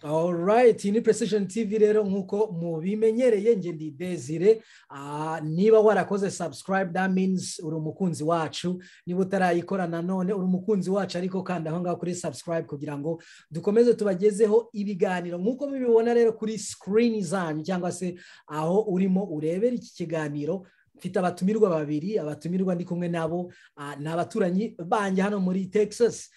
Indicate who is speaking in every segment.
Speaker 1: alright ni precision tv rero nk'uko mubimenyereye nge ndi desire niba warakoze subscribe that means uri umukunzi wacu niba utarayikora nanone uri umukunzi wacu ariko kandi aho ngaho kuri subscribe kugira ngo dukomeze tubagezeho ibiganiro nk'uko mubibona rero kuri screen zanyu cyangwa se aho urimo urebera iki kiganiro mfite abatumirwa babiri abatumirwa ndi kumwe nabo ni abaturanyi banjye hano muri texas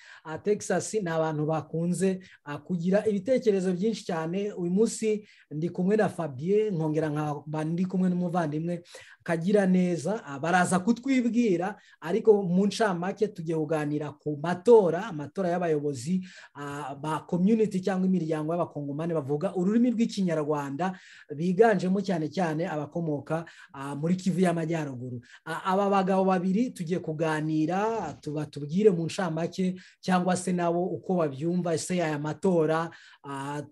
Speaker 1: texas ni abantu bakunze kugira ibitekerezo byinshi cyane uyu munsi ndi kumwe na fabien nkongera nkaba ndi kumwe n'umuvandimwe kagira neza baraza kutwibwira ariko mu ncamake tujya kuganira ku matora amatora y'abayobozi ba community cyangwa imiryango y'abakongomani bavuga ururimi rw'ikinyarwanda biganjemo cyane cyane abakomoka muri kivu y'amajyaruguru aba bagabo babiri tugiye kuganira tubatubwire mu ncamake cyangwa se nabo uko babyumva ese aya matora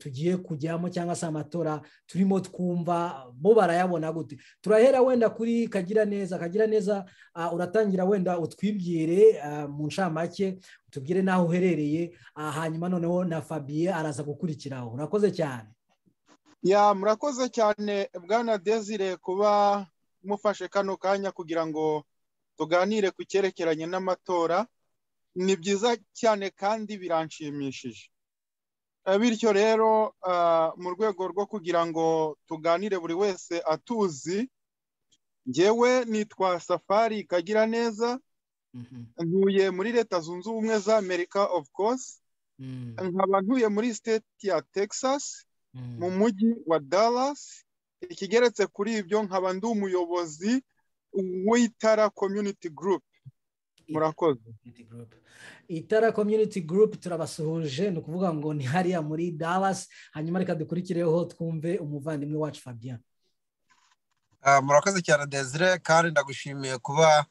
Speaker 1: tugiye kujyamo cyangwa se amatora turimo twumva bo barayabona gute turahera wenda kuri kagira neza kagira neza uratangira wenda utwibwire mu ncamake utubwire n'aho uherereye hanyuma noneho na fabien araza gukurikiraho urakoze cyane
Speaker 2: ya murakoze cyane bwana desire kuba mufashe kano kanya kugira ngo tuganire ku cyerekeranye n'amatora ni byiza cyane kandi biranshimishije bityo rero mu rwego rwo kugira ngo tuganire buri wese atuzi ngewe nitwa safari kagira neza ntuye muri leta zunze ubumwe za amerika of course nkaba ntuye muri state ya texas mu mujyi wa dallas ikigeretse kuri ibyo nkaba ndi umuyobozi w'itara community group murakoze
Speaker 1: itara community group turabasuhuje ni ukuvuga ngo ni hariya muri dallas hanyuma reka dukurikireho twumve umuvandimwe wacu fabien
Speaker 3: murakoze cyane desire kandi ndagushimiye kuba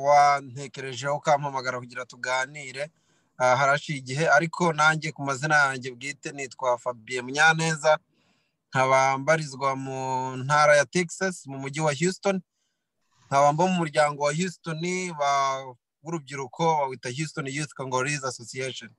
Speaker 3: wantekerejeho ukampamagara kugira tuganire haraciye igihe ariko nanjye ku mazina yanjye bwite nitwa fabien munyaneza nkaba mbarizwa mu ntara ya texas mu mujyi wa houston nkaba mbo mu muryango wa houston w'urubyiruko bawita houston youth congolese association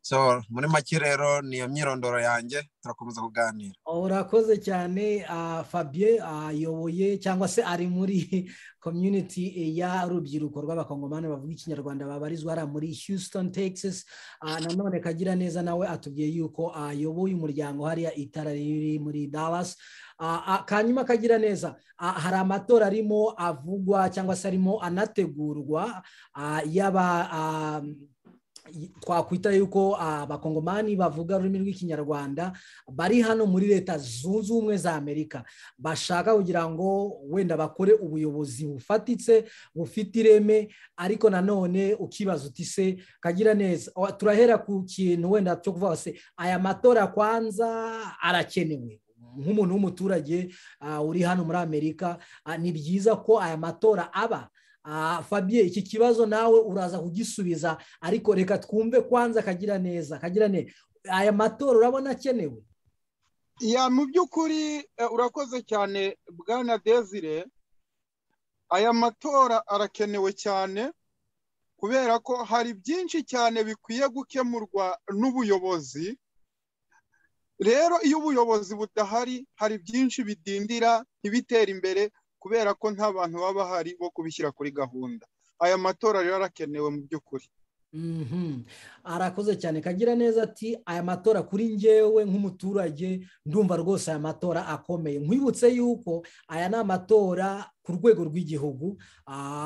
Speaker 3: so muri make rero niyo myirondoro yanjye turakomeza kuganira
Speaker 1: urakoze cyane fabien ayoboye cyangwa se ari muri community y'urubyiruko rw'abakongomani bavuga ikinyarwanda babarizwa hariya muri houston texas nanone kagira neza nawe atubwiye yuko ayoboye umuryango hariya itara riri muri dallas kanyuma kagira neza hari amatora arimo avugwa cyangwa se arimo anategurwa yaba twakwita yuko abakongomani bavuga ururimi rw'ikinyarwanda bari hano muri leta zunze ubumwe za amerika bashaka kugira ngo wenda bakore ubuyobozi bufatitse bufite ireme ariko nanone ukibaza uti se kagira neza turahera ku kintu wenda cyo kuvuga se aya matora kwanza arakenewe nk'umuntu w'umuturage uri hano muri amerika ni byiza ko aya matora aba fabien iki kibazo nawe uraza kugisubiza ariko reka twumve kwanza akagira neza akagira neza aya matora urabona akenewe
Speaker 2: ya mu by'ukuri urakoze cyane bwana desire aya matora arakenewe cyane kubera ko hari byinshi cyane bikwiye gukemurwa n'ubuyobozi rero iyo ubuyobozi budahari hari byinshi bidindira ntibitere imbere kubera ko nta bantu baba bahari bo kubishyira kuri gahunda aya matora rero arakenewe mu by'ukuri
Speaker 1: arakoze cyane kagira neza ati aya matora kuri ngewe nk'umuturage ndumva rwose aya matora akomeye nkwibutse yuko aya ni amatora ku rwego rw'igihugu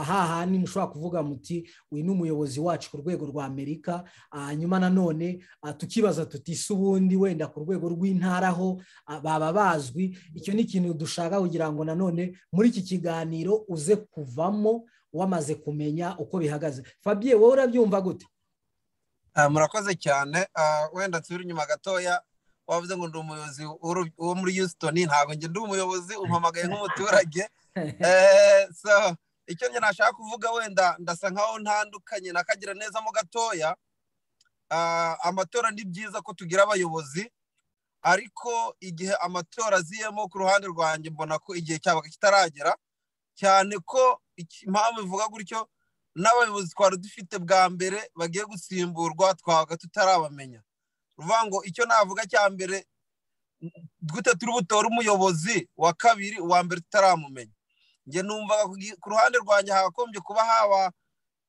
Speaker 1: hahandi mushobora kuvuga muti uyu ni umuyobozi wacu ku rwego rwa amerika hanyuma nanone tukibaza tuti si ubundi wenda ku rwego rw'intara aho baba bazwi icyo ni ikintu dushaka kugira ngo nanone muri iki kiganiro uze kuvamo wamaze kumenya uko bihagaze fabien wowe urabyumva gute
Speaker 3: murakoze cyane wenda nsubira inyuma gatoya wavuze ngo ndi umuyobozi wo muri houston ntabwo njye ndi umuyobozi umpamagaye nk'umuturage icyo njye nashaka kuvuga wenda ndasa nkaho ntandukanye nakagira neza mo gatoya amatora ni byiza ko tugira abayobozi ariko igihe amatora aziyemo ku ruhande rwanjye mbona ko igihe cyabaga kitaragera cyane ko impamvu bivuga gutyo n'abayobozi twari dufite bwa mbere bagiye gusimburwa twabaga tutarabamenya ruvuga ngo icyo navuga cya mbere gute turi butore umuyobozi wa kabiri uwa mbere tutaramumenya njye numvaga ku ruhande rwanjye hakagombye kuba haba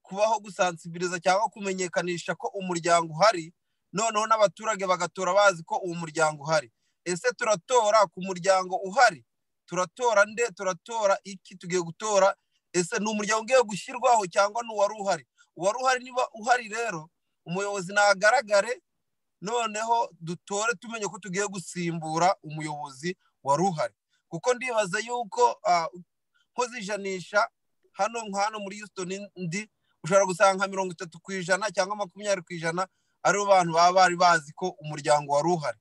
Speaker 3: kubaho gusansibiliza cyangwa kumenyekanisha ko umuryango uhari noneho n'abaturage bagatora bazi ko uwo muryango uhari ese turatora ku muryango uhari turatora nde turatora iki tugiye gutora ese ni umuryango ugiye gushyirwaho cyangwa ni uwari uhari uwari uhari niba uhari rero umuyobozi ntagaragare noneho dutore tumenye ko tugiye gusimbura umuyobozi wari uhari kuko ndibaza yuko nkoze ijanisha hano hano muri houston ndi ushobora gusanga nka mirongo itatu ku ijana cyangwa makumyabiri ku ijana aribo bantu baba bari bazi ko umuryango wari uhari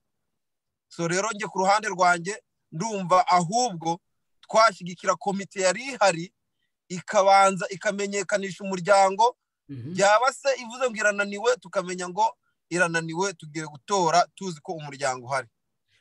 Speaker 3: so rero njye ku ruhande rwanjye ndumva ahubwo twashyigikira komite yari ihari ikabanza ikamenyekanisha umuryango byaba se ivuze ngo irananiwe tukamenya ngo irananiwe tugiye gutora tuzi ko umuryango uhari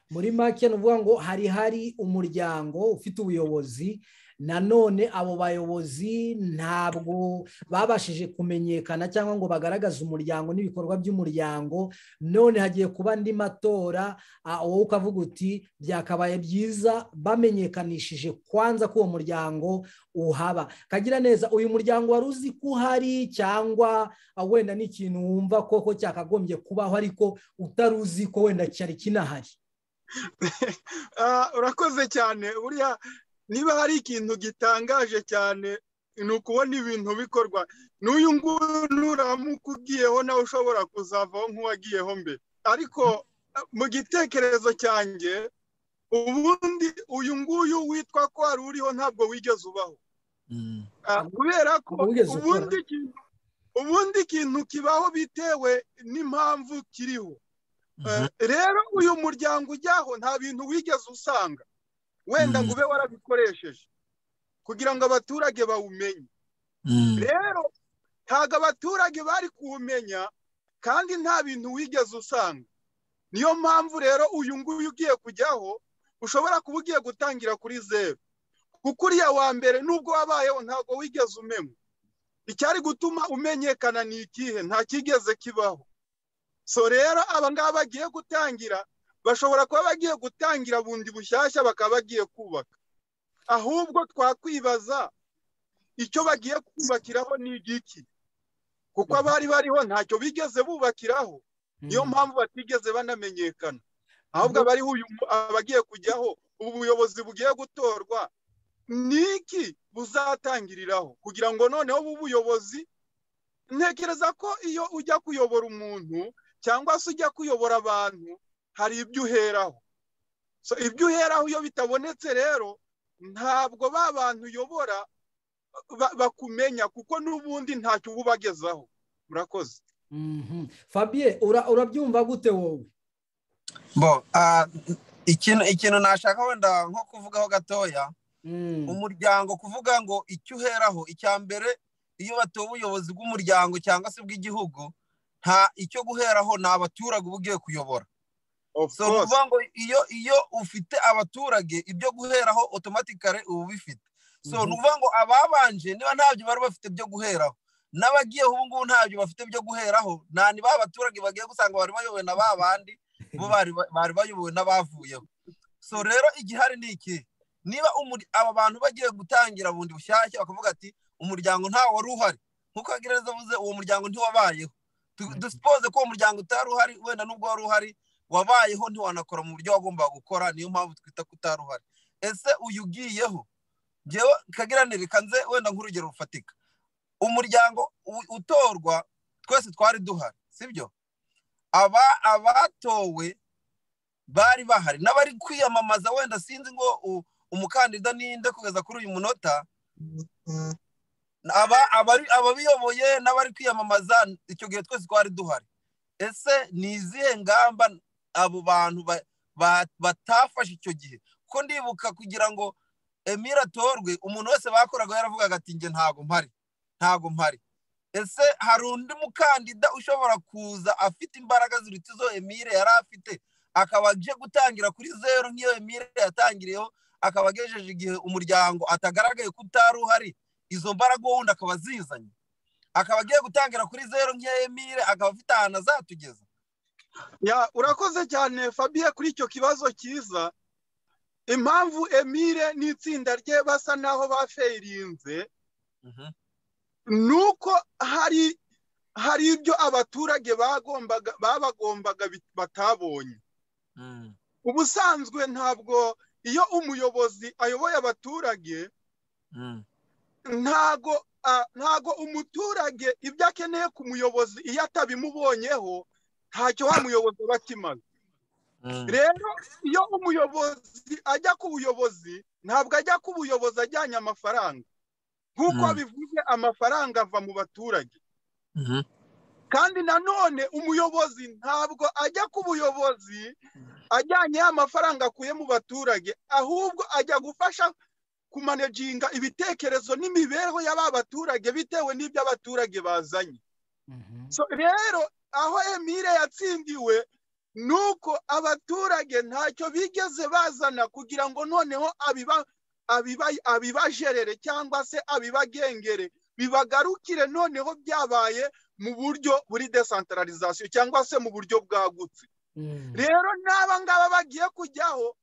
Speaker 1: muri make ni ukuvuga ngo hari hari umuryango ufite ubuyobozi nanone abo bayobozi ntabwo babashije kumenyekana cyangwa ngo bagaragaze umuryango n'ibikorwa by'umuryango none hagiye kuba andi matora wowe ukavuga uti byakabaye byiza bamenyekanishije kwanza ko uwo muryango uhaba kagira neza uyu muryango wari uzi ko uhari cyangwa wenda ni ikintu wumva koko cyakagombye kubaho ariko utari uzi ko wenda cyari kinahari
Speaker 2: urakoze cyane buriya niba hari ikintu gitangaje cyane ni ukubona ibintu bikorwa n'uyu nguyu nuramuka ugiyeho nawe ushobora kuzavaho nk'uwagiyeho mbe ariko mu gitekerezo cyanjye ubundi uyu nguyu witwa ko wari uriho ntabwo wigeze ubaho kubera ko ubundi ikintu kibaho bitewe n'impamvu kiriho rero uyu muryango ujyaho nta bintu wigeze usanga wenda ngo ube warabikoresheje kugira ngo abaturage bawumenye rero ntabwo abaturage bari kuwumenya kandi nta bintu wigeze usanga niyo mpamvu rero uyu nguyu ugiye kujyaho ushobora kuba ugiye gutangira kuri zeru kuko uriya wa mbere nubwo wabayeho ntabwo wigeze umenywa icyari gutuma umenyekana ni ikihe nta kigeze kibaho so rero aba ngaba bagiye gutangira bashobora kuba bagiye gutangira bundi bushyashya bakaba bagiye kubaka ahubwo twakwibaza icyo bagiye kubakiraho ni igiki kuko abari bariho ntacyo bigeze bubakiraho niyo mpamvu batigeze banamenyekana ahubwo abariho abagiye kujyaho ubu buyobozi bugiye gutorwa ni iki buzatangiriraho kugira ngo noneho ubu buyobozi ntekereza ko iyo ujya kuyobora umuntu cyangwa se ujya kuyobora abantu hari ibyo uheraho so ibyo uheraho iyo bitabonetse rero ntabwo ba bantu uyobora bakumenya kuko n'ubundi ntacyo uba ubagezaho murakoze
Speaker 1: fabie urabyumva gute wowe
Speaker 3: bo ikintu ikintu nashaka wenda nko kuvugaho gatoya umuryango kuvuga ngo icyo uheraho icya mbere iyo batuye ubuyobozi bw'umuryango cyangwa se bw'igihugu nta icyo guheraho ni abaturage uba ugiye kuyobora so ni ukuvuga ngo iyo iyo ufite abaturage ibyo guheraho otomatikare uba ubifite so ni ukuvuga ngo ababanje niba ntabyo bari bafite byo guheraho n'abagiyeho ubu ngubu ntabyo bafite byo guheraho nta ni ba baturage bagiye gusanga bari bayobowe na ba bandi bo bari bayobowe n'abavuyeho so rero igihari ni iki niba aba bantu bagiye gutangira bundi bushyashya bakavuga ati umuryango ntawe wari uhari nk'uko gereza avuze uwo muryango ntiwabayeho dusipoze ko uwo muryango utari uhari wenda n'ubwo wari uhari wabayeho ntiwanakora mu buryo wagombaga gukora niyo mpamvu twita ko utari uhari ese uyu ugiyeho ngewe kagiranire kanze wenda nk'urugero rufatika umuryango utorwa twese twari duhari sibyo aba abatowe bari bahari n'abari kwiyamamaza wenda sinzi ngo umukandida ninde kugeza kuri uyu munota ababiyoboye n'abari kwiyamamaza icyo gihe twese twari duhari ese ni izihe ngamba abo bantu batafashe icyo gihe kuko ndibuka kugira ngo emira atorwe umuntu wese bakoraga yaravugaga ati nge ntago mpari ntago mpari ese hari undi mukandida ushobora kuza afite imbaraga ziruta izo emire yari afite akaba aje gutangira kuri zeru nk'iyo emire yatangiriyeho akaba agejeje igihe umuryango atagaragaye ko utari uhari izo mbaraga wundi akaba azizanye akaba agiye gutangira kuri zeru nk'iya emile akaba afite ahantu azatugeza
Speaker 2: urakoze cyane fabiye kuri icyo kibazo cyiza impamvu emile n'itsinda rye basa naho baferinze ni uko hari hari ibyo abaturage bagombaga babagombaga batabonye ubusanzwe ntabwo iyo umuyobozi ayoboye abaturage ntago ntago umuturage ibyo akeneye ku muyobozi iyo atabimubonyeho ntacyo wa muyobozi aba akimaze rero iyo umuyobozi ajya ku buyobozi ntabwo ajya ku buyobozi ajyanye amafaranga nk'uko bivuze amafaranga ava mu baturage kandi nanone umuyobozi ntabwo ajya ku buyobozi ajyanye amafaranga akuye mu baturage ahubwo ajya gufasha kumanejinga ibitekerezo n'imibereho y'aba baturage bitewe n'ibyo abaturage bazanye rero aho emile yatsindiwe ni uko abaturage ntacyo bigeze bazana kugira ngo noneho abibajerere cyangwa se abibagengere bibagarukire noneho byabaye mu buryo buri desantaralizasiyo cyangwa se mu buryo bwagutse rero n'aba ngaba bagiye kujyaho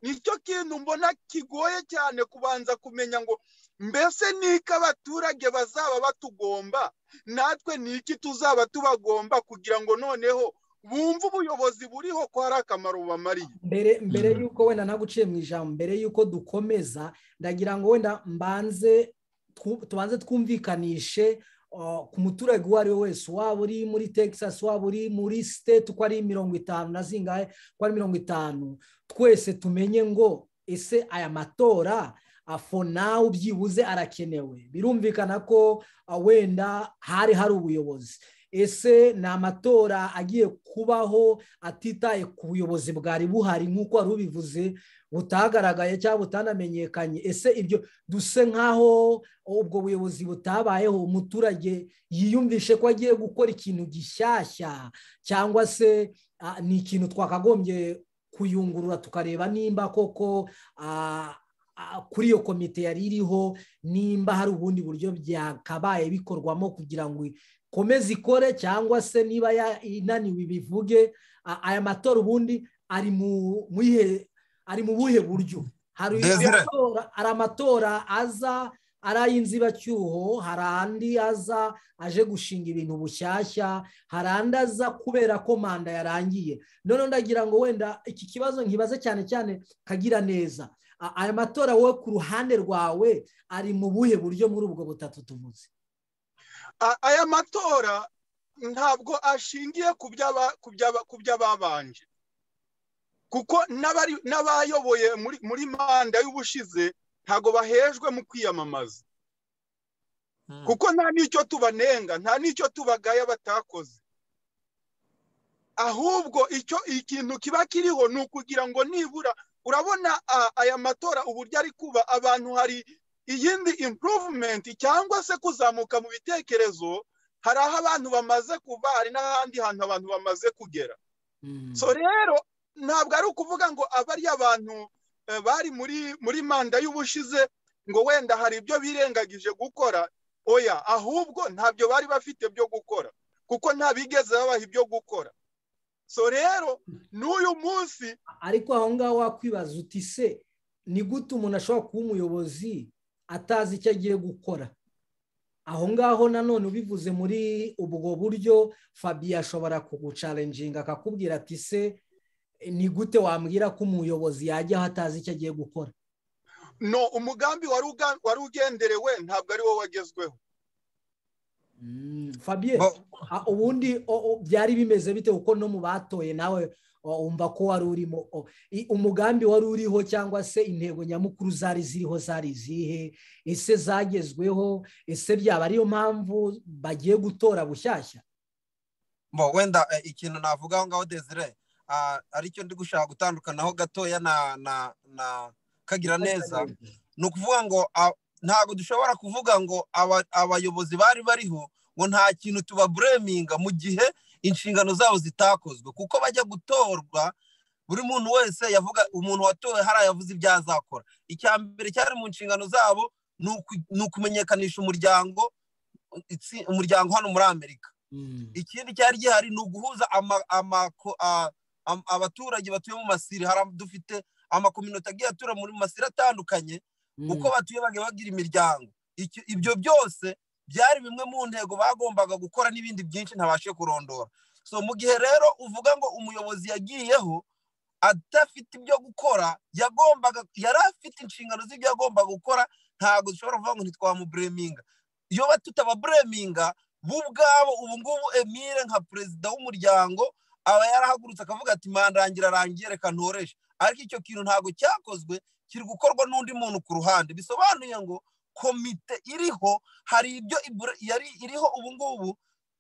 Speaker 2: nicyo kintu mbona kigoye cyane kubanza kumenya ngo mbese niko abaturage bazaba batugomba natwe niki tuzaba tubagomba kugira ngo noneho bumve ubuyobozi buriho ko hari akamaro bubamariye
Speaker 1: mbere mbere y'uko wenda naguciye mu ijambo mbere y'uko dukomeza ndagira ngo wenda mbanze tubanze twumvikanishe ku muturage uwo ari we wese waba uri muri texas waba uri muri state uko ari mirongo itanu na zingahe uko ari mirongo itanu twese tumenye ngo ese aya matora afonawe byibuze arakenewe birumvikana ko wenda hari hari ubuyobozi ese ni amatora agiye kubaho atitaye ku buyobozi bwari buhari nk'uko wari ubivuze butagaragaye cyangwa butanamenyekanye ese ibyo duse nk'aho ubwo buyobozi butabayeho umuturage yiyumvishe ko agiye gukora ikintu gishyashya cyangwa se ni ikintu twakagombye kuyungurura tukareba nimba koko kuri iyo komite yari iriho nimba hari ubundi buryo byakabaye bikorwamo kugira ngo ikomeze ikore cyangwa se niba inaniwe bivuge aya matora ubundi ari mu buhe buryo hari amatora aza ari ay'inzibacyuho hari andi aza aje gushinga ibintu bushyashya hari andi aza kubera ko manda yarangiye noneho ndagira ngo wenda iki kibazo nkibaze cyane cyane kagira neza aya matora wowe ku ruhande rwawe ari mu buhe buryo muri ubwo butatu tuvuze
Speaker 2: aya matora ntabwo ashingiye ku by'ababanje kuko n'abayoboye muri manda y'ubushize ntabwo bahejwe mu kwiyamamaza kuko nta n'icyo tubanenga nta n'icyo tubagaye batakoze ahubwo icyo ikintu kiba kiriho ni ukugira ngo nibura urabona aya matora uburyo ari kuba abantu hari iyindi improvement cyangwa se kuzamuka mu bitekerezo hari aho abantu bamaze kuva hari n'ahandi hantu abantu bamaze kugera so rero ntabwo ari ukuvuga ngo abari abantu bari muri muri manda y'ubushize ngo wenda hari ibyo birengagije gukora oya ahubwo ntabyo bari bafite byo gukora kuko nta bigeze babaha ibyo gukora so rero n'uyu munsi
Speaker 1: ariko aho ngaho wakwibaza uti se ni gute umuntu ashobora kuba umuyobozi atazi icyo agiye gukora aho ngaho nanone ubivuze muri ubwo buryo fabiye ashobora kugucarenjinga akakubwira ati se ni gute wambwira ko umuyobozi yajya aho atazi icyo agiye gukora
Speaker 2: no umugambi wari ugenderewe ntabwo ari wo wagezweho
Speaker 1: fabiye ubundi byari bimeze bite kuko no mu batoye nawe wumva ko wari urimo umugambi wari uriho cyangwa se intego nyamukuru zari ziriho zari izihe ese zagezweho ese byaba ariyo mpamvu bagiye gutora bushyashya
Speaker 3: mbo wenda ikintu navuga aho ngaho desire aricyo ndi gushaka gutandukanaho gatoya na kagira neza ni ukuvuga ngo ntabwo dushobora kuvuga ngo abayobozi bari bariho ngo nta kintu tubabureminga mu gihe inshingano zabo zitakozwe kuko bajya gutorwa buri muntu wese yavuga umuntu watowe hariya yavuze ibyo azakora icya mbere cyari mu nshingano zabo ni ukumenyekanisha umuryango umuryango hano muri amerika ikindi cyari gihari ni uguhuza abaturage batuye mu masiri dufite amakominote agiye atura mu masiri atandukanye uko batuye bagiye bagira imiryango ibyo byose byari bimwe mu ntego bagombaga gukora n'ibindi byinshi ntabashe kurondora so mu gihe rero uvuga ngo umuyobozi yagiyeho adafite ibyo gukora yagombaga yari afite inshingano z'ibyo yagombaga gukora ntabwo dushobora kuvuga ngo ntitwamubureminga iyo tutababureminga bo ubwabo ubu ngubu emile nka perezida w'umuryango aba yarahagurutse akavuga ati mandangira arangiye reka ntoreshe ariko icyo kintu ntabwo cyakozwe kiri gukorwa n'undi muntu ku ruhande bisobanuye ngo komite iriho hari ibyo yari iriho ubu ngubu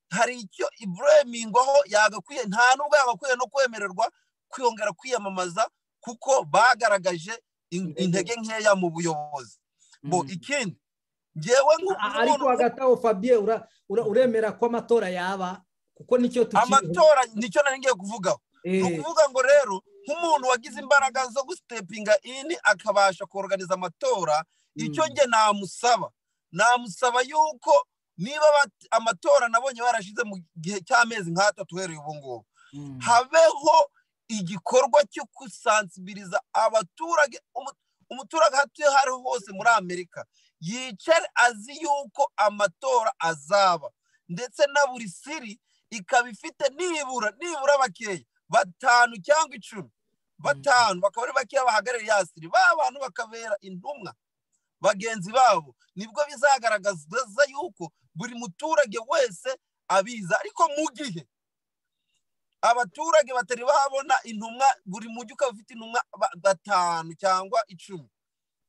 Speaker 3: hari icyo iburemingwaho yagakwiye nta n'ubwo yagakwiye no kwemererwa kwiyongera kwiyamamaza kuko bagaragaje intege nkeya mu buyobozi bo ikindi ngewe
Speaker 1: ariko hagati aho fabien uremera ko amatora yaba kuko nicyo
Speaker 3: tukiri amatora nicyo nari ngiye kuvugaho ni ukuvuga ngo rero nk'umuntu wagize imbaraga zo gusitepinga ini akabasha koroganiza amatora icyo njye namusaba namusaba yuko niba amatora nabonye barashize mu gihe cy'amezi nk'atatu uhereye ubu ngubu habeho igikorwa cyo gusansibiliza abaturage umuturage ahatuye aho ariho hose muri amerika yicare azi yuko amatora azaba ndetse na buri siri ikaba ifite nibura nibura bakeya batanu cyangwa icumi batanu bakaba ari bakeya bahagarariye ya siri ba bantu bakabera intumwa bagenzi babo nibwo bizagaragaza yuko buri muturage wese abiza ariko mu gihe abaturage batari babona intumwa buri mujyi ukaba ufite intumwa batanu cyangwa icumi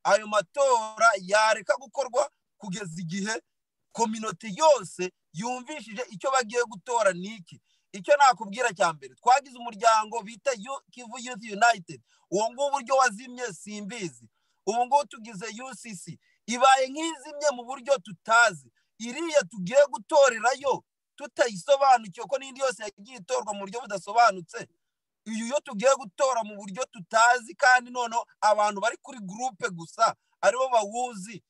Speaker 3: ayo matora yareka gukorwa kugeza igihe kominote yose yumvishije icyo bagiye gutora niki icyo nakubwira cya mbere twagize umuryango bita kivu yuti yunayitedi uwo nguwo uburyo wazimye simbizi ubu ngubu tugize ucc ibaye nk'izimye mu buryo tutazi iriya tugiye gutorerayo tutayisobanukiwe ko n'indi yose yagiye itorwa mu buryo budasobanutse uyu yo tugiye gutora mu buryo tutazi kandi noneho abantu bari kuri gurupe gusa aribo bawuzi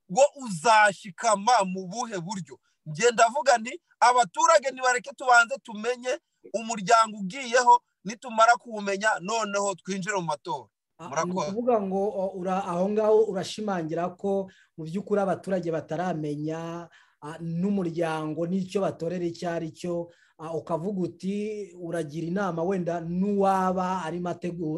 Speaker 3: wo uzashikama mu buhe buryo ngenda avuga ni abaturage nibareke tubanze tumenye umuryango ugiyeho nitumara kuwumenya noneho twinjire mu matora
Speaker 1: ni ukuvuga ngo aho ngaho urashimangira ko mu by'ukuri abaturage bataramenya n'umuryango n'icyo batorera icyo ari cyo ukavuga uti uragira inama wenda n'uwaba arimo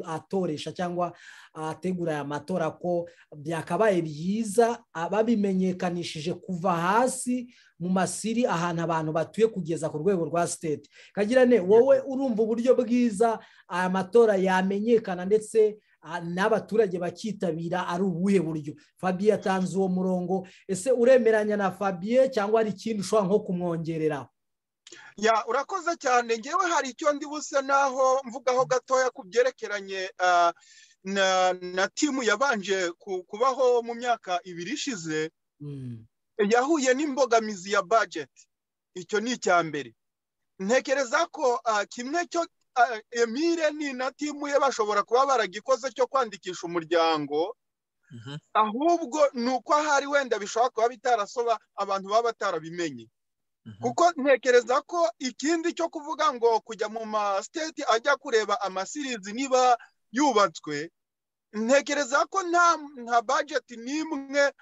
Speaker 1: atoresha cyangwa ategura aya matora ko byakabaye byiza babimenyekanishije kuva hasi mu masiri ahantu abantu batuye kugeza ku rwego rwa siteti kagirane wowe urumva uburyo bwiza aya matora yamenyekana ndetse n'abaturage bakitabira ari ubuhe buryo fabien atanze uwo murongo ese uremeranya na fabien cyangwa hari ikindi ushobora nko kumwongerera
Speaker 2: ya urakoze cyane ngewe hari icyo ndi buse naho mvugaho gatoya ku byerekeranye na timu yabanje kubaho mu myaka ibiri ishize yahuye n'imbogamizi ya bajeti icyo ni icya mbere ntekereza ko kimwe cyo emile ni na timu ye bashobora kuba baragikoze cyo kwandikisha umuryango ahubwo ni uko ahari wenda bishobora kuba bitarasoba abantu baba batarabimenye kuko ntekereza ko ikindi cyo kuvuga ngo kujya mu masiteti ajya kureba amasirizi niba yubatswe ntekereza ko nta bajeti n'imwe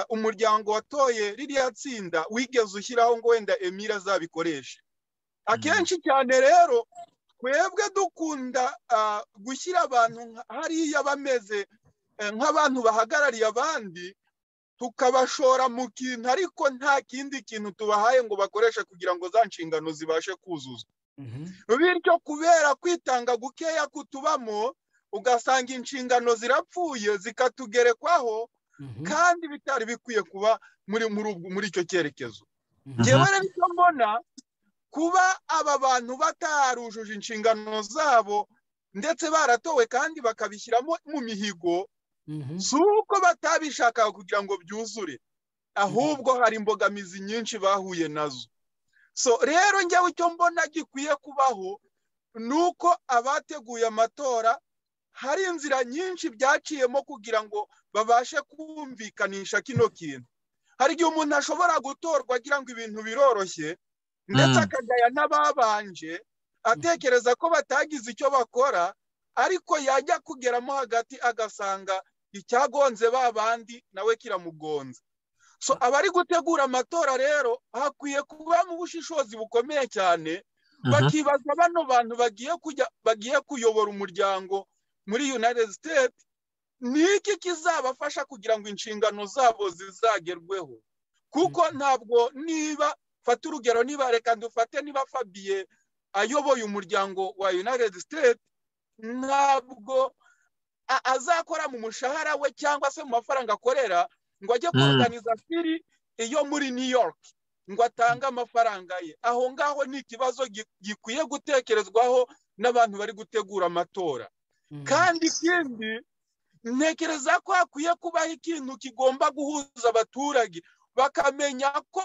Speaker 2: umuryango watoye ririya tsinda wigeze ushyiraho ngo wenda emile azabikoreshe akenshi cyane rero twebwe dukunda gushyira abantu hariya bameze nk'abantu bahagarariye abandi tukabashora mu kintu ariko nta kindi kintu tubahaye ngo bakoreshe kugira ngo za nshingano zibashe kuzuzwa bityo kubera kwitanga gukeya kutubamo ugasanga inshingano zirapfuye zikatugerekwaho kandi bitari bikwiye kuba muri icyo cyerekezo ngewe rero icyo mbona kuba aba bantu batarujuje inshingano zabo ndetse baratowe kandi bakabishyiramo mu mihigo si uko batabishakaga kugira ngo byuzure ahubwo hari imbogamizi nyinshi bahuye nazo so rero njyewe icyo mbona gikwiye kubaho ni uko abateguye amatora hari inzira nyinshi byaciyemo kugira ngo babashe kumvikanisha kino kintu hari igihe umuntu ashobora gutorwa agira ngo ibintu biroroshye ndetse akagaya n'ababanje atekereza ko batagize icyo bakora ariko yajya kugeramo hagati agasanga icyagonze ba bandi nawe kiramugonze so abari gutegura amatora rero hakwiye kubamo ubushishozi bukomeye cyane bakibaza bano bantu bagiye kujya bagiye kuyobora umuryango muri united states ni iki kizabafasha kugira ngo inshingano zabo zizagerweho kuko ntabwo niba fata urugero niba reka dufate niba fabiye ayoboye umuryango wa united states ntabwo azakora mu mushahara we cyangwa se mu mafaranga akorera ngo ajye kuringaniza firi iyo muri new york ngo atange amafaranga ye aho ngaho ni ikibazo gikwiye gutekerezwaho n'abantu bari gutegura amatora kandi ikindi ntekereza ko hakwiye kubaho ikintu kigomba guhuza abaturage bakamenya ko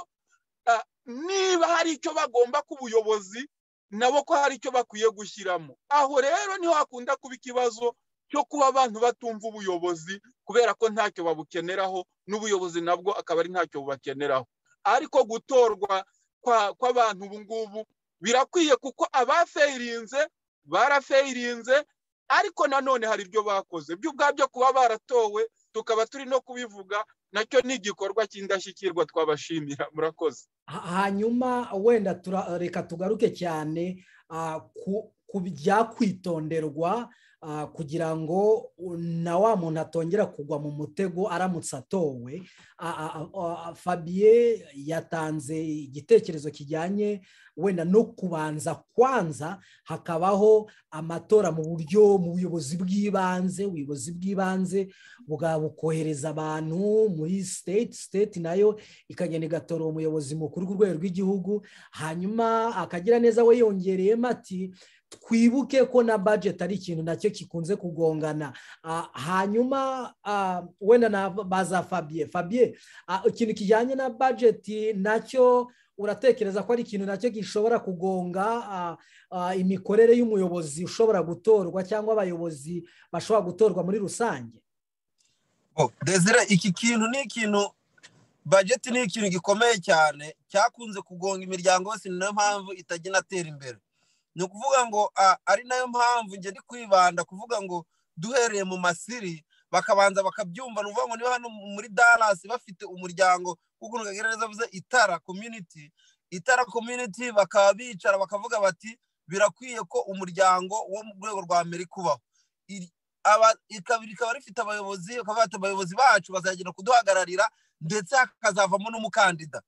Speaker 2: niba hari icyo bagomba k'ubuyobozi nabo ko hari icyo bakwiye gushyiramo aho rero niho hakunda kuba ikibazo cyo kuba abantu batumva ubuyobozi kubera ko ntacyo babukeneraho n'ubuyobozi nabwo akaba ari ntacyo bubakeneraho ariko gutorwa kw'abantu ubu ngubu birakwiye kuko abafeyirinze barafeyirinze ariko nanone hari ibyo bakoze byo ubwabyo kuba baratowe tukaba turi no kubivuga nacyo ni igikorwa cy'indashyikirwa twabashimira murakoze
Speaker 1: hanyuma wenda reka tugaruke cyane ku byakwitonderwa kugira ngo na wa muntu atongera kugwa mu mutego aramutse atowe fabiye yatanze igitekerezo kijyanye wenda no kubanza kwanza hakabaho amatora mu buryo mu buyobozi bw'ibanze ubuyobozi bw'ibanze bwa bukohereza abantu muri siteti siteti nayo ikagenda igatora umuyobozi mukuru ku rwego rw'igihugu hanyuma akagira neza we yongereyemo ati twibuke ko na bajeti ari ikintu nacyo kikunze kugongana hanyuma wenda na baza fabiye fabiye ikintu kijyanye na bajeti nacyo uratekereza ko ari ikintu nacyo gishobora kugonga imikorere y'umuyobozi ushobora gutorwa cyangwa abayobozi bashobora gutorwa muri rusange
Speaker 3: desire iki kintu ni ikintu bajeti ni ikintu gikomeye cyane cyakunze kugonga imiryango yose ni nayo mpamvu itajya inatera imbere ni ukuvuga ngo ari nayo mpamvu njye ndi kwibanda kuvuga ngo duhereye mu masiri bakabanza bakabyumva ni ukuvuga ngo niba hano muri Dallas bafite umuryango kuko neza avuze itara community itara community bakaba bicara bakavuga bati birakwiye ko umuryango wo mu rwego rwa amerika ubaho rikaba rifite abayobozi bakaba bafite abayobozi bacu bazagenda kuduhagararira ndetse hakazavamo n'umukandida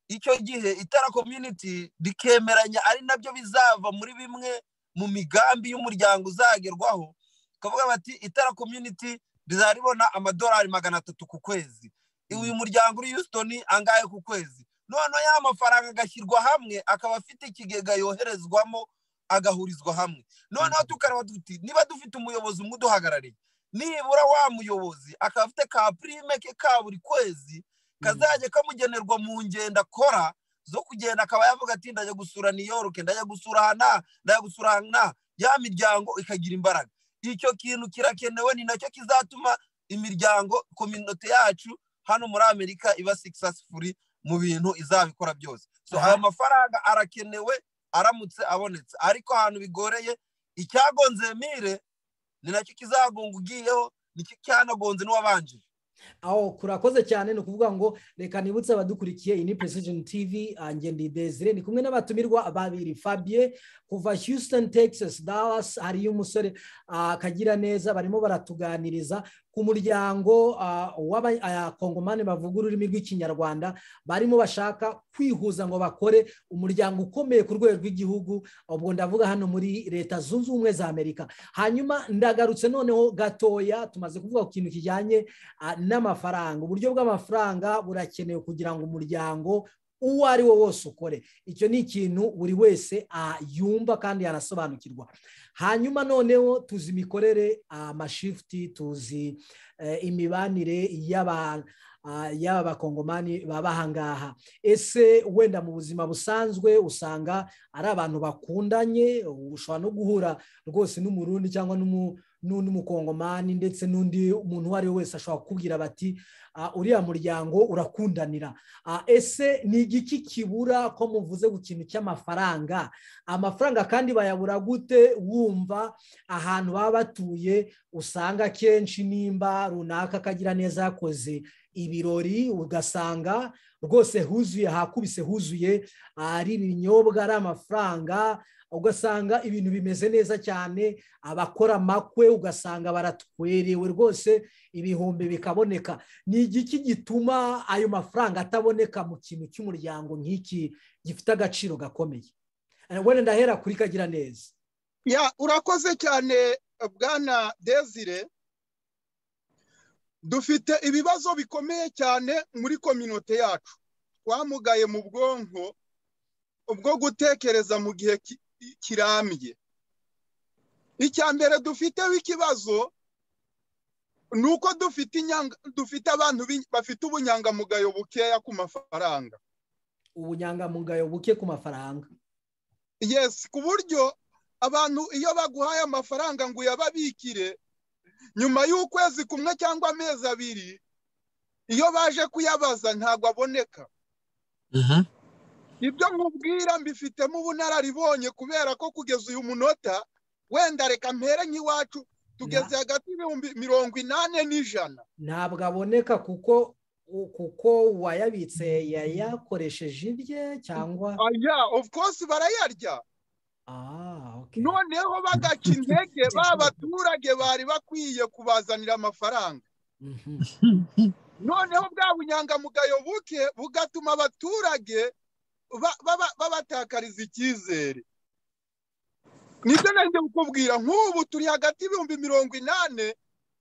Speaker 3: icyo gihe itara community rikemeranya ari nabyo bizava muri bimwe mu migambi y'umuryango uzagerwaho bakavuga bati itara community rizaba ribona amadolari magana atatu ku kwezi uyu muryango uri Houston angahe ku kwezi noneho ya mafaranga agashyirwa hamwe akaba afite ikigega yoherezwamo agahurizwa hamwe noneho tukareba duti niba dufite umuyobozi umwe uduhagarariye nibura wa muyobozi akaba afite ka prime ke ka buri kwezi kazajya kamugenerwa mu ngendo akora zo kugenda akaba yavuga ati ndajya gusura New York ndajya gusura hana ndajya gusura hana ya miryango ikagira imbaraga icyo kintu kirakenewe ni nacyo kizatuma imiryango kominote yacu hano muri amerika iba sikisasifuri mu bintu izabikora byose so aya mafaranga arakenewe aramutse abonetse ariko ahantu bigoreye icyagonze mire ni nacyo kizagunga ugiyeho nicyo cyanagonze n'uwabanjije
Speaker 1: aho kurakoze cyane ni ukuvuga ngo reka nibutse abadukurikiye iyi ni precision tv ngende desire ni kumwe n'abatumirwa babiri fabie kuva houston texas dallas hariyo umusore akagira neza barimo baratuganiriza ku muryango w'abakongomani bavuga ururimi rw'ikinyarwanda barimo bashaka kwihuza ngo bakore umuryango ukomeye ku rwego rw'igihugu ubwo ndavuga hano muri leta zunze ubumwe za amerika hanyuma ndagarutse noneho gatoya tumaze kuvuga ku kintu kijyanye n'amafaranga uburyo bw'amafaranga burakenewe kugira ngo umuryango uwo ari wo wose ukore icyo ni ikintu buri wese yumva kandi yanasobanukirwa hanyuma noneho tuzi imikorere amashifuti tuzi imibanire y'abantu yaba abakongomani baba aha ngaha ese wenda mu buzima busanzwe usanga ari abantu bakundanye ushobora no guhura rwose n'umurundi cyangwa n'undi mukongomani ndetse n'undi muntu uwo ari we wese ashobora kukubwira bati uriya muryango urakundanira ese ni igiki kibura ko muvuze ku kintu cy'amafaranga amafaranga kandi bayabura gute wumva ahantu baba batuye usanga akenshi nimba runaka akagira neza yakoze ibirori ugasanga rwose huzuye hakubise huzuye ari ibinyobwa ari amafaranga ugasanga ibintu bimeze neza cyane abakora amakwe ugasanga baratwerewe rwose ibihumbi bikaboneka ni igiki gituma ayo mafaranga ataboneka mu kintu cy'umuryango nk'iki gifite agaciro gakomeye wenda ndahera kuri kagira neza
Speaker 2: urakoze cyane bwana desire dufite ibibazo bikomeye cyane muri kominote yacu twamugaye mu bwonko ubwo gutekereza mu gihe kirambye icya mbere dufiteho ikibazo ni uko dufite abantu bafite ubunyangamugayo bukeya ku mafaranga
Speaker 1: ubunyangamugayo buke ku mafaranga
Speaker 2: yesi ku buryo abantu iyo baguhaye amafaranga ngo uyababikire nyuma y'ukwezi kumwe cyangwa amezi abiri iyo baje kuyabaza ntabwo aboneka ibyo nkubwira mbifitemo ubunararibonye kubera ko kugeza uyu munota wenda reka mpere nk'iwacu tugeze hagati y'ibihumbi mirongo inani n'ijana
Speaker 1: ntabwo aboneka kuko kuko uwayabitse yayakoresheje ibye cyangwa
Speaker 2: of course barayarya noneho bagaca intege ba baturage bari bakwiye kubazanira amafaranga noneho bwa bunyangamugayo buke bugatuma abaturage babatakariza icyizere nibyo nanjye kukubwira nk'ubu turi hagati y'ibihumbi mirongo inani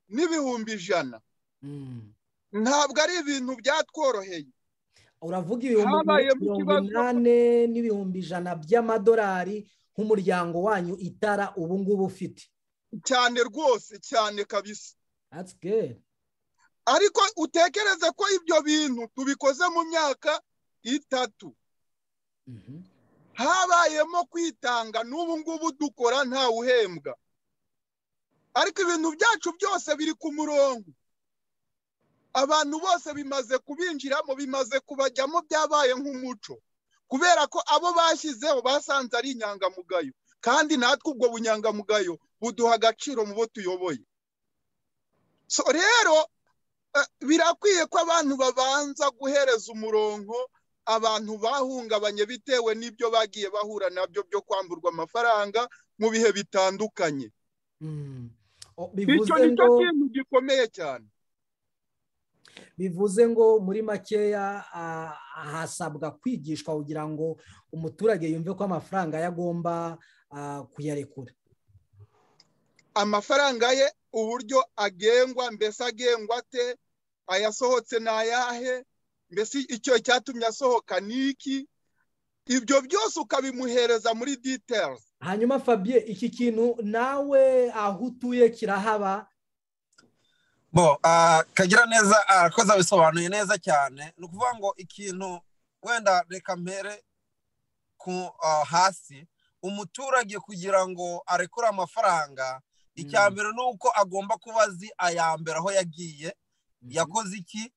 Speaker 2: n'ibihumbi ijana ntabwo ari ibintu byatworoheye
Speaker 1: uravuga ibihumbi mirongo inani n'ibihumbi ijana by'amadolari nk'umuryango wanyu itara ubu ngubu ufite
Speaker 2: cyane rwose cyane kabisa ariko utekereze ko ibyo bintu tubikoze mu myaka itatu habayemo kwitanga n'ubu ngubu dukora ntawe uhembwa ariko ibintu byacu byose biri ku murongo abantu bose bimaze kubinjiramo bimaze kubajyamo byabaye nk'umuco kubera ko abo bashyizeho basanze ari inyangamugayo kandi natwe ubwo bunyangamugayo buduha agaciro mu bo tuyoboye so rero birakwiye ko abantu babanza guhereza umurongo abantu bahungabanye bitewe n'ibyo bagiye bahura nabyo byo kwamburwa amafaranga mu bihe bitandukanye icyo ni cyo kintu gikomeye cyane
Speaker 1: bivuze ngo muri makeya hasabwa kwigishwa kugira ngo umuturage yumve ko amafaranga ye agomba kuyarekura
Speaker 2: amafaranga ye uburyo agengwa mbese agengwa ate ayasohotse ni ayahe mbese icyo cyatumye asohoka ni iki ibyo byose ukabimuhereza muri details
Speaker 1: hanyuma fabie iki kintu nawe aho utuye kirahaba
Speaker 3: bo kagira neza arakoze abisobanuye neza cyane ni ukuvuga ngo ikintu wenda reka mpere hasi umuturage kugira ngo arekure amafaranga icya mbere ni uko agomba kuba azi aya mbere aho yagiye yakoze iki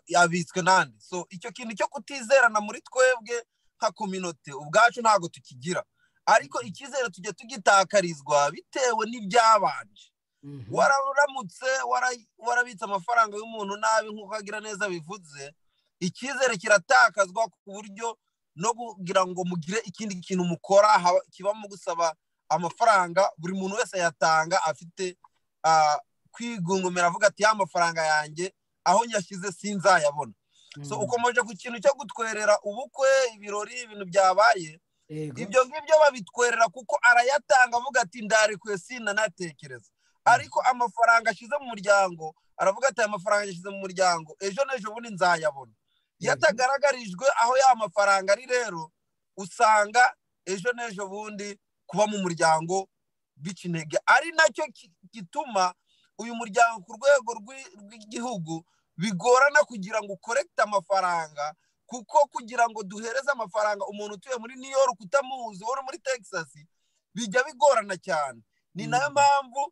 Speaker 3: yabitswe n'andi so icyo kintu cyo kutizerana muri twebwe nka kominote ubwacu ntabwo tukigira ariko icyizere tujya tugitakarizwa bitewe n'ibyabanje wararamutse warabitse amafaranga y'umuntu nabi nk'uko agira neza bivuze icyizere kiratakazwa ku buryo no kugira ngo mugire ikindi kintu mukora kibamo gusaba amafaranga buri muntu wese ayatanga afite kwigungumira avuga ati ya mafaranga yanjye aho nyashyize sinzayabona so ukomeje ku kintu cyo gutwerera ubukwe ibirori ibintu byabaye ibyo ngibyo babitwerera kuko arayatanga avuga ati ndarekuye sinanatekereza ariko amafaranga ashyize mu muryango aravuga ati aya mafaranga yashyize mu muryango ejo n'ejo bundi nzayabona iyo atagaragarijwe aho ya mafaranga ari rero usanga ejo n'ejo bundi kuba mu muryango bica intege ari nacyo gituma uyu muryango ku rwego rw'igihugu bigorana kugira ngo ukorekite amafaranga kuko kugira ngo duhereze amafaranga umuntu utuye muri new york utamuzi uri muri texas bijya bigorana cyane ni nayo mpamvu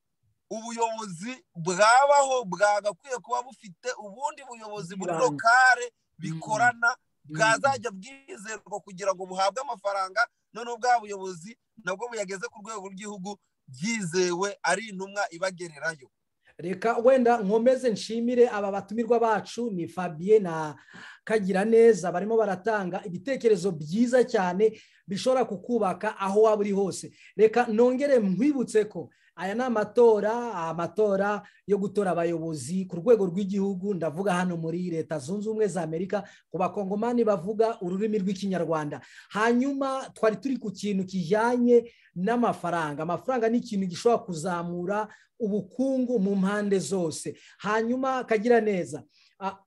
Speaker 3: ubuyobozi bwabaho bwagakwiye kuba bufite ubundi buyobozi muri
Speaker 1: Bwibanda.
Speaker 3: lokale bikorana
Speaker 1: Mm.
Speaker 3: bwazajya bwizerwa kugira ngo buhabwe amafaranga none bwa buyobozi nabwo buyageze ku rwego rw'igihugu byizewe ari intumwa ibagererayo
Speaker 1: reka wenda nkomeze nshimire aba batumirwa bacu ni fabien na kagira neza barimo baratanga ibitekerezo byiza cyane bishobora kukubaka aho waba uri hose reka nongere nkwibutse ko aya ni amatora amatora yo gutora abayobozi ku rwego rw'igihugu ndavuga hano muri leta zunze ubumwe za amerika ku bakongomani bavuga ururimi rw'ikinyarwanda hanyuma twari turi ku kintu kijyanye n'amafaranga amafaranga ni ikintu gishobora kuzamura ubukungu mu mpande zose hanyuma kagira neza ah,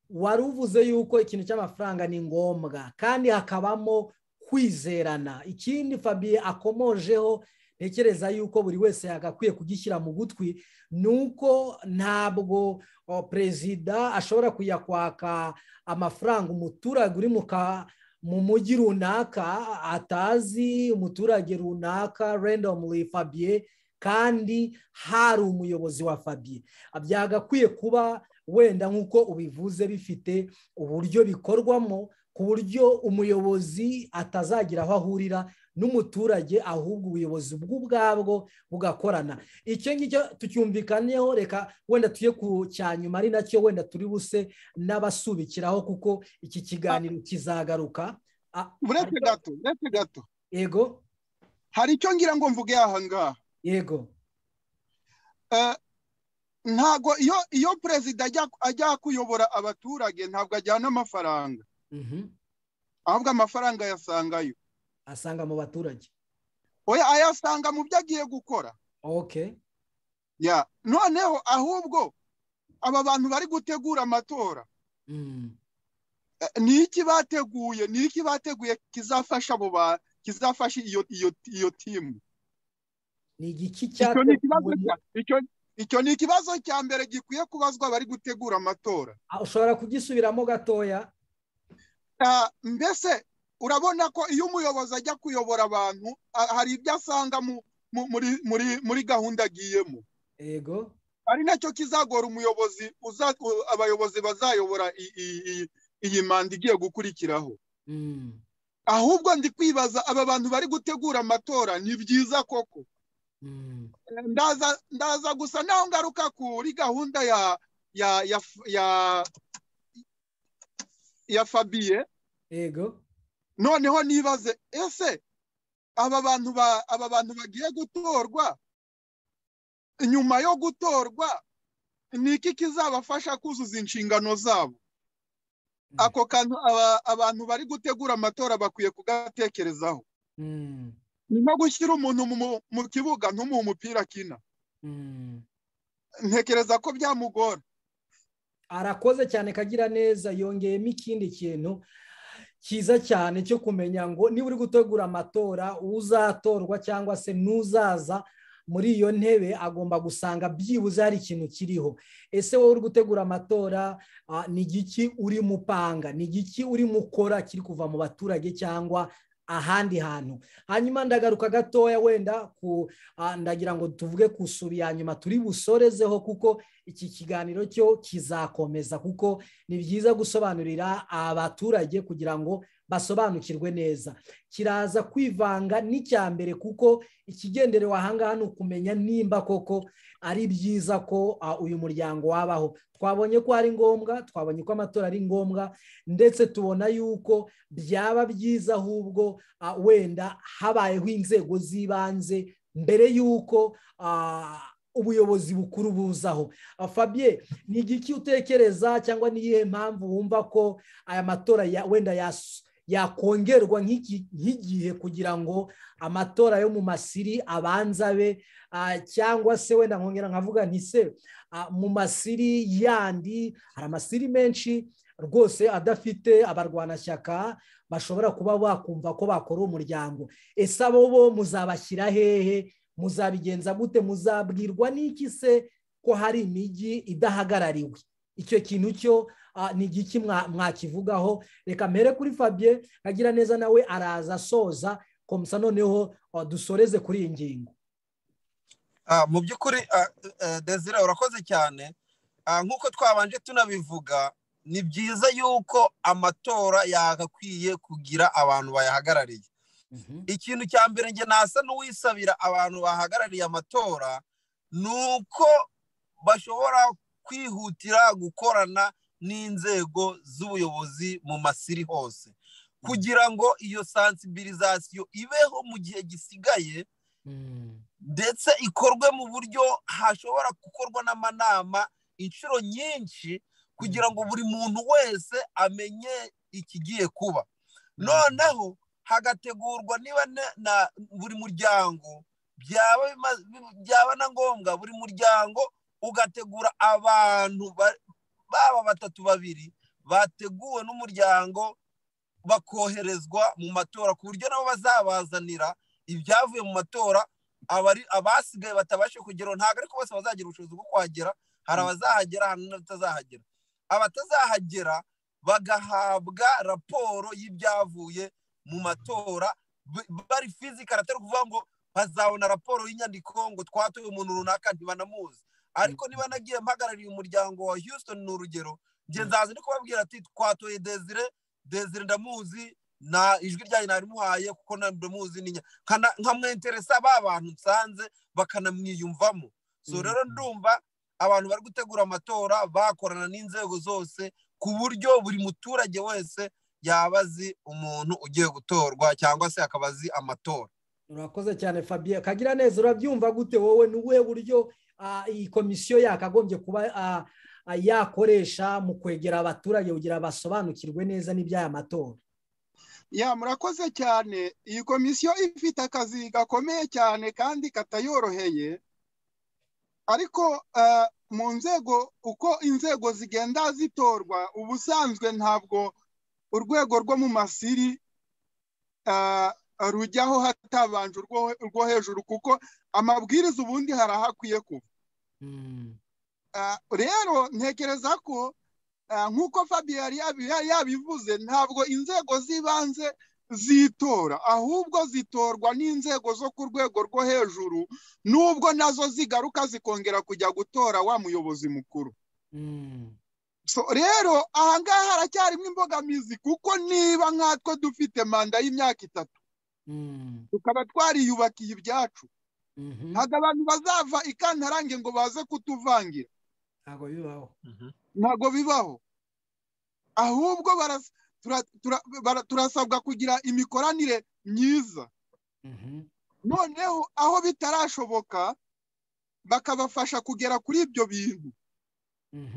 Speaker 1: wari uvuze yuko ikintu cy'amafaranga ni ngombwa kandi hakabamo kwizerana ikindi fabiye akomojeho ntekereza yuko buri wese yagakwiye kugishyira mu gutwi ni uko ntabwo oh, perezida ashobora kujya kwaka amafaranga umuturage uri mu ka mu mujyi runaka atazi umuturage runaka randomly fabiye kandi hari umuyobozi wa fabiye byagakwiye kuba wenda nk'uko ubivuze bifite uburyo bikorwamo ku buryo umuyobozi atazagira aho ahurira n'umuturage ahubwo ubuyobozi bw'ubwabwo bugakorana icyo ngicyo tucyumvikaneho reka wenda tuye ku cya nyuma ari nacyo wenda turi buse n'abasubikiraho kuko iki kiganiro kizagaruka Ah,
Speaker 2: uretse gato uretse gato
Speaker 1: yego
Speaker 2: hari icyo ngira ngo mvuge aha ngaha
Speaker 1: yego
Speaker 2: Eh, ntago iyo iyo perezida ajya- ajya kuyobora abaturage ntabwo ajyana amafaranga
Speaker 1: Mhm.
Speaker 2: ahubwo amafaranga ayasangayo
Speaker 1: asanga mu baturage
Speaker 2: oya ayasanga mu byo agiye gukora
Speaker 1: okay
Speaker 2: ya noneho ahubwo aba bantu bari gutegura amatora
Speaker 1: Mm.
Speaker 2: eh, ni iki bateguye ni iki bateguye kizafasha abo ba kizafasha iyo iyo iyo timu
Speaker 1: ni igiki
Speaker 2: icyo ni ikibazo
Speaker 1: cyateguwe
Speaker 2: cya- icyo- icyo ni ikibazo cya mbere gikwiye kubazwa abari gutegura amatora
Speaker 1: Ah, ushobora kugisubiramo gatoya
Speaker 2: Ah, mbese urabona ko iyo umuyobozi ajya kuyobora abantu ah, hari ibyo asanga mu- mu- muri- muri- muri gahunda agiyemo
Speaker 1: yego
Speaker 2: ari nacyo kizagora umuyobozi uza- u- abayobozi bazayobora i- i- i- iyi manda igiye gukurikiraho
Speaker 1: Mm,
Speaker 2: ahubwo ndi kwibaza aba bantu bari gutegura amatora ni byiza koko
Speaker 1: mm,
Speaker 2: ndaza ndaza gusa naho ngaruka kuri gahunda ya ya ya ya ya fabiye
Speaker 1: yego
Speaker 2: noneho nibaze ese aba bantu ba aba bantu bagiye gutorwa nyuma yo gutorwa ni iki kizabafasha kuzuza inshingano zabo
Speaker 1: Mm.
Speaker 2: ako kantu aba- abantu bari gutegura amatora bakwiye kugatekerezaho
Speaker 1: Mm,
Speaker 2: ni nko gushyira umuntu mu- mu- mu kibuga ntumuhe umupira akina
Speaker 1: mm.
Speaker 2: ntekereza ko byamugora
Speaker 1: arakoze cyane kagira neza yongeyemo ikindi kintu cyiza cyane cyo kumenya ngo niba uri gutegura amatora uzatorwa cyangwa se n'uzaza muri iyo ntebe agomba gusanga byibuze hari ikintu kiriho ese wowe uri gutegura amatora ah, ni igiki urimo upanga ni igiki urimo ukora kiri kuva mu baturage cyangwa ahandi hantu hanyuma ndagaruka gatoya wenda ku ah, ndagira ngo tuvuge ku sura ya nyuma turi busorezeho kuko iki kiganiro cyo kizakomeza kuko ni byiza gusobanurira abaturage kugira ngo basobanukirwe neza kiraza kwivanga n'icya mbere kuko ikigenderewe ahangaha ni ukumenya nimba koko ari byiza ko ah, uyu muryango wabaho twabonye ko ari ngombwa twabonye ko amatora ari ngombwa ndetse tubona yuko byaba byiza ahubwo ah, wenda habayeho inzego z'ibanze mbere y'uko ah, ubuyobozi bukuru buzaho Ah, fabien ni igiki utekereza cyangwa ni iyihe mpamvu wumva ko aya matora ya- wenda yas- yakongerwa nk'iki- nk'igihe kugira ngo amatora yo mu masiri abanza abe Ah, cyangwa se wenda nkongera nkavuga nti se ah, mu masiri yandi hari amasiri menshi rwose adafite abarwanashyaka bashobora kuba bakumva ko bakora umuryango ese abo bo muzabashyira hehe muzabigenza gute muzabwirwa n'iki se ko hari imijyi idahagarariwe icyo kintu cyo ah, ni igiki mwa- mwakivugaho reka mpere kuri fabien agira neza nawe araza asoza komsa noneho ah, dusoreze kuri iyi ngingo
Speaker 3: mu by'ukuri desire urakoze cyane nk'uko twabanje tunabivuga ni byiza yuko amatora yagakwiye kugira abantu bayahagarariye ikintu cya mbere njye nasa n'uwisabira abantu bahagarariye amatora ni uko bashobora kwihutira gukorana n'inzego z'ubuyobozi mu masiri hose kugira ngo iyo sansibirizasiyo ibeho mu gihe gisigaye ndetse ikorwe mu buryo hashobora gukorwa n'amanama inshuro nyinshi kugira ngo buri muntu wese amenye ikigiye kuba noneho hagategurwa niba na buri muryango byaba na ngombwa buri muryango ugategura abantu baba batatu babiri bateguwe n'umuryango bakoherezwa mu matora ku buryo nabo bazabazanira ibyavuye mu matora abasigaye batabasha kugeraho ntabwo ariko bose bazagira ubushobozi bwo kuhagera hari abazahagera hari n'abatazahagera abatazahagera bagahabwa raporo y'ibyavuye mu matora bari fizikari atari ukuvuga ngo bazabona raporo y'inyandiko ngo twatoye umuntu runaka ntibanamuzi ariko niba nagiye mpagarariye umuryango wa Houston ni urugero ngenzi no kubabwira ati twatoye desire desire ndamuzi na ijwi ryanyu narimuhaye kuko ndamuzi nkamwenteresa ba bantu nsanze bakanamwiyumvamo so rero ndumva abantu bari gutegura amatora bakorana n'inzego zose ku buryo buri muturage wese yaba azi umuntu ugiye gutorwa cyangwa se akaba azi amatora
Speaker 1: urakoze cyane fabien kagira neza urabyumva gute wowe ni ubuhe buryo iyi komisiyo yakagombye kuba yakoresha mu kwegera abaturage kugira basobanukirwe neza n'iby'aya matora
Speaker 2: ya murakoze cyane iyi komisiyo ifite akazi gakomeye cyane kandi katayoroheye ariko mu nzego uko inzego zigenda zitorwa ubusanzwe ntabwo urwego rwo mu masiri rujyaho hatabanje urwo hejuru kuko amabwiriza ubundi hari aho akwiye kuba rero ntekereza ko nk'uko Fabien yari yabivuze ntabwo inzego z'ibanze zitora ahubwo zitorwa n'inzego zo ku rwego rwo hejuru n'ubwo nazo zigaruka zikongera kujya gutora wa muyobozi mukuru rero aha ngaha haracyarimo imbogamizi kuko niba nkatwe dufite manda y'imyaka itatu tukaba twariyubakiye ibyacu ntabwo abantu bazava i kantarange ngo baze kutuvangira
Speaker 1: ntabwo bibaho
Speaker 2: ntabwo bibaho ahubwo turasabwa kugira imikoranire myiza noneho aho bitarashoboka bakabafasha kugera kuri ibyo bintu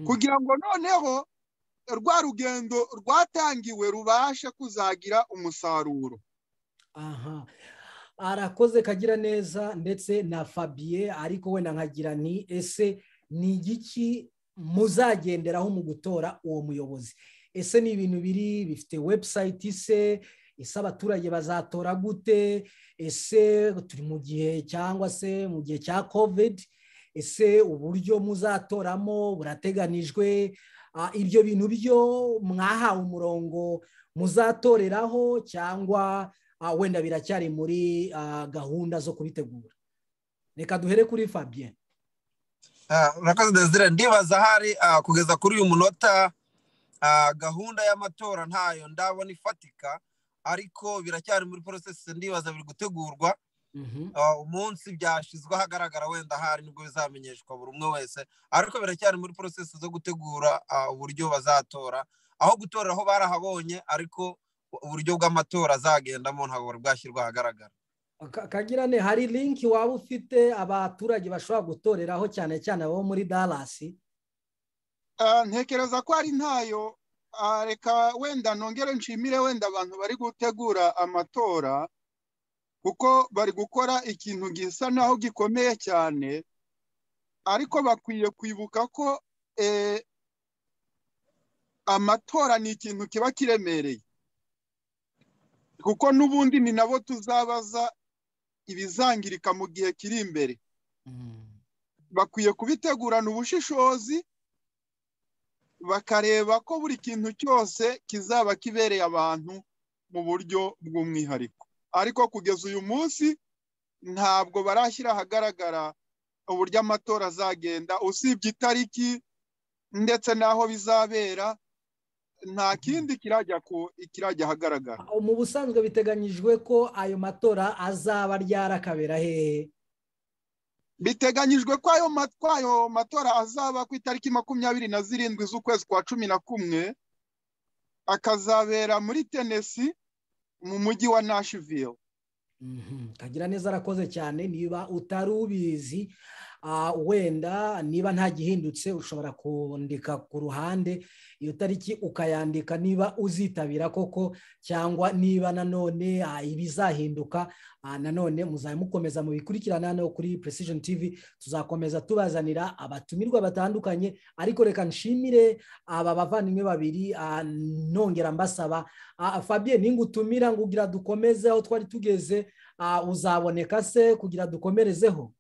Speaker 2: kugira ngo noneho rwa rugendo rwatangiwe rubashe kuzagira umusaruro
Speaker 1: aha arakoze kagira neza ndetse na fabien ariko wenda nkagira ni ese ni igiki muzagenderaho mu gutora uwo muyobozi ese ni ibintu biri bifite webusayiti se ese abaturage bazatora gute ese turi mu gihe cyangwa se mu gihe cya kovidi ese uburyo muzatoramo burateganijwe ibyo bintu byo mwahawe umurongo muzatoreraho cyangwa wenda biracyari muri gahunda zo kubitegura reka duhere kuri fabien
Speaker 3: urakoze desire ndibaza ahari kugeza kuri uyu munota gahunda y'amatora ntayo ndabona ifatika ariko biracyari muri porosesi ndibaza biri gutegurwa umunsi byashyizwe ahagaragara wenda ahari nibwo bizamenyeshwa buri umwe wese ariko biracyari muri porosesi zo gutegura uburyo bazatora aho gutorera aho barahabonye ariko uburyo bw'amatora azagendamo ntabwo bari bwashyirwa ahagaragara
Speaker 1: kagirane hari linki waba ufite abaturage bashobora gutoreraho cyane cyane abo muri dalasi
Speaker 2: ntekereza ko ari ntayo reka wenda nongere nshimire wenda abantu bari gutegura amatora kuko bari gukora ikintu gisa naho gikomeye cyane ariko bakwiye kwibuka ko amatora ni ikintu kiba kiremereye kuko n'ubundi ni nabo tuzabaza ibizangirika mu gihe kiri imbere bakwiye kubitegurana ubushishozi bakareba ko buri kintu cyose kizaba kibereye abantu mu buryo bw'umwihariko ariko kugeza uyu munsi ntabwo barashyira ahagaragara uburyo amatora azagenda usibye itariki ndetse n'aho bizabera nta kindi kirajya ku kirajya ahagaragara
Speaker 1: mu busanzwe biteganyijwe ko ayo matora azaba ryarakabera hehe
Speaker 2: biteganyijwe ko ayo matora azaba ku itariki makumyabiri na zirindwi z'ukwezi kwa cumi na kumwe akazabera muri tenesi mu mujyi wa nashiville
Speaker 1: kagira neza arakoze cyane niba utari ubizi wenda niba ntagihindutse ushobora kundika ku ruhande iyo tariki ukayandika niba uzitabira koko cyangwa niba nanone ibizahinduka nanone muzajya mukomeza mubikurikirana hano kuri precision tv tuzakomeza tubazanira abatumirwa batandukanye ariko reka nshimire aba bavandimwe babiri nongera mbasaba fabien ninga utumira ngo ugira dukomeze aho twari tugeze uzaboneka se kugira dukomerezeho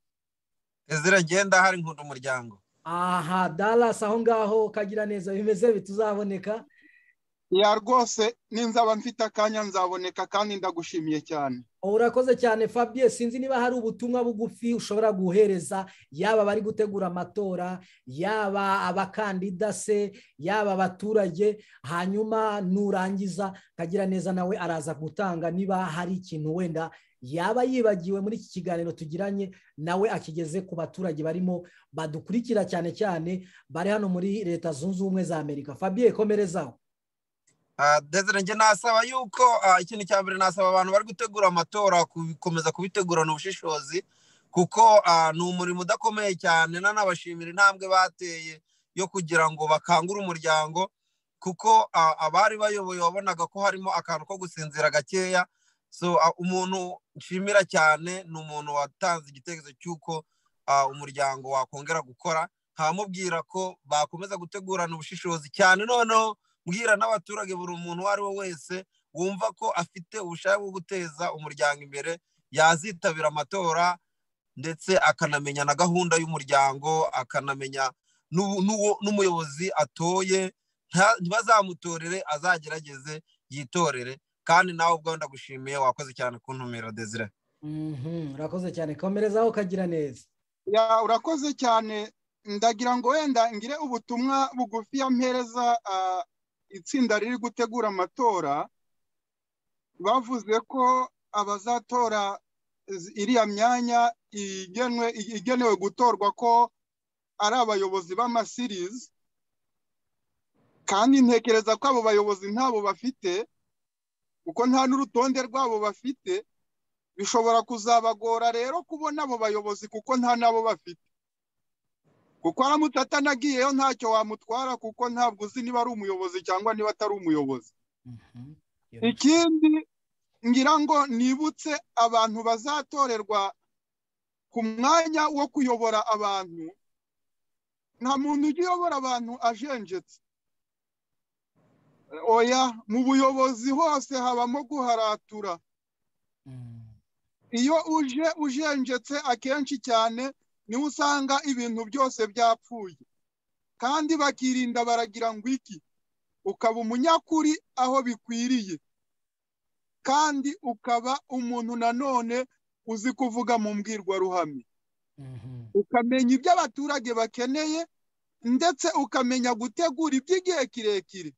Speaker 3: ziragenda hari nkunda umuryango
Speaker 1: aha darasi aho ngaho ukagira neza bimeze bituzaboneka
Speaker 2: ya rwose ninzaba mfite akanya nzaboneka kandi ndagushimiye cyane
Speaker 1: urakoze cyane fabien sinzi niba hari ubutumwa bugufi ushobora guhereza yaba abari gutegura amatora yaba abakandida se yaba abaturage hanyuma nurangiza kagira neza nawe araza gutanga niba hari ikintu wenda yaba yibagiwe muri iki kiganiro tugiranye nawe akigeze ku baturage barimo badukurikira cyane cyane bari hano muri leta zunze ubumwe za amerika fabien komerezaho
Speaker 3: njye nasaba yuko ikintu cya mbere nasaba abantu bari gutegura amatora gukomeza kubitegurana ubushishozi kuko ni umurimo udakomeye cyane nanabashimira intambwe bateye yo kugira ngo bakangure umuryango kuko abari bayoboye wabonaga ko harimo akantu ko gusinzira gakeya so umuntu nshimira cyane ni umuntu watanze igitekerezo cy'uko umuryango wakongera gukora ntamubwira ko bakomeza gutegurana ubushishozi cyane noneho mbwira n'abaturage buri muntu uwo ari we wese wumva ko afite ubushake bwo guteza umuryango imbere yazitabira amatora ndetse akanamenya na gahunda y'umuryango akanamenya n'umuyobozi atoye ntibazamutorere azagerageze yitorere kandi nawe ubwo ndagushimiye wakoze cyane kuntumira desire
Speaker 1: urakoze cyane komerezaho ukagira neza
Speaker 2: urakoze cyane ndagira ngo wenda ngire ubutumwa bugufi mpereza itsinda riri gutegura amatora bavuze ko abazatora iriya myanya igenewe gutorwa ko ari abayobozi b'amasirizi kandi ntekereza ko abo bayobozi ntabo bafite kuko nta n'urutonde rwabo bafite bishobora kuzabagora rero kubona abo bayobozi kuko nta nabo bafite kuko aramutse atanagiyeyo ntacyo wamutwara kuko ntabwo uzi niba ari umuyobozi cyangwa niba atari umuyobozi ikindi ngira ngo nibutse abantu bazatorerwa ku mwanya wo kuyobora abantu nta muntu ujya uyobora abantu ajenjetse oya mu buyobozi hose habamo guharatura iyo uje ujenjetse akenshi cyane niho usanga ibintu byose byapfuye kandi bakirinda baragira ngo iki ukaba umunyakuri aho bikwiriye kandi ukaba umuntu nanone uzi kuvuga mu mbwirwaruhame ukamenya ibyo abaturage bakeneye ndetse ukamenya gutegura iby'igihe kirekire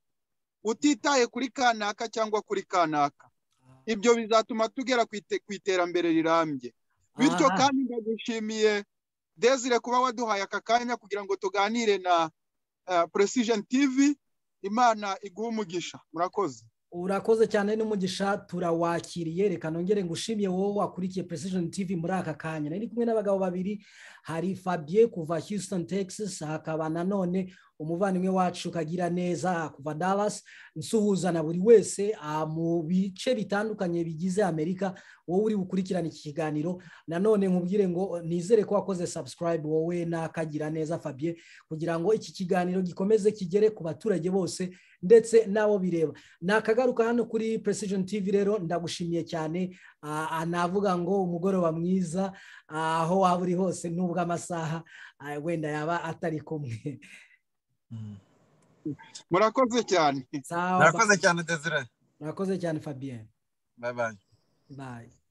Speaker 2: utitaye kuri kanaka cyangwa kuri kanaka ibyo bizatuma tugera ku iterambere rirambye bityo kandi ndagushimiye desire kuba waduhaye aka kanya kugira ngo tuganire na precision tv imana iguha umugisha murakoze
Speaker 1: urakoze cyane n'umugisha turawakiriye reka nongere ngo ushimye wowe wakurikiye precision tv muri aka kanya nari kumwe n'abagabo babiri hari fabien kuva houston texas hakaba nanone umuvandimwe wacu ukagira neza kuva dallas nsuhuza na buri wese mu bice bitandukanye bigize amerika wowe uri bukurikirane iki kiganiro nanone nkubwire ngo nizere ko wakoze subscribe wowe n'akagira neza fabien kugira ngo iki kiganiro gikomeze kigere ku baturage bose ndetse n'abo bireba nakagaruka hano kuri precision tv rero ndagushimiye cyane navuga ngo umugoroba mwiza aho waba uri hose nubwo amasaha wenda yaba atari kumwe
Speaker 2: murakoze cyane
Speaker 3: murakoze cyane desire
Speaker 1: murakoze cyane fabien
Speaker 3: bayi bayi